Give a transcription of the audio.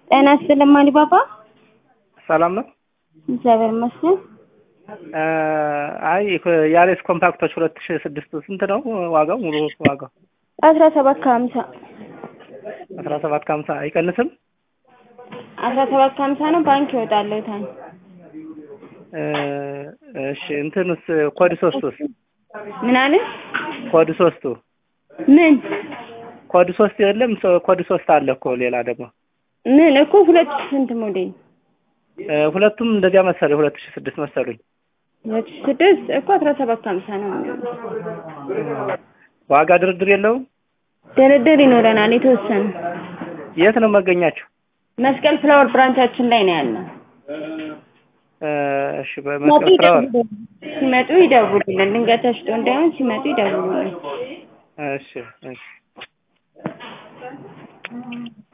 ጤና ይስጥልኝ አሊባባ። ሰላም ነው። እግዚአብሔር ይመስገን። አይ ያሬስ ኮምፓክቶች ሁለት ሺህ ስድስት ስንት ነው ዋጋው? ሙሉ ዋጋው አስራ ሰባት ከሀምሳ አስራ ሰባት ከሀምሳ አይቀንስም? አስራ ሰባት ከሀምሳ ነው። ባንክ ይወጣለሁ ታኝ እሺ እንትንስ ኮድ ሶስቱስ ምን አለ? ኮድ ሶስቱ ምን ኮድ ሶስት የለም? ኮድ ሶስት አለ እኮ ሌላ ደግሞ ምን እኮ ሁለት ሺህ ስንት ሞዴል ሁለቱም እንደዚያ መሰለኝ ሁለት ሺህ ስድስት መሰሉኝ። ሁለት ሺህ ስድስት እኮ አስራ ሰባት ከሀምሳ ነው የሚሆነው። ዋጋ ድርድር የለውም? ድርድር ይኖረናል የተወሰነ። የት ነው መገኛችሁ? መስቀል ፍላወር ብራንቻችን ላይ ነው ያለው። እሺ በመስቀል ፍላወር ሲመጡ ይደውሉልን። ድንገት ተሽጦ እንዳይሆን ሲመጡ ይደውሉልን። እሺ እሺ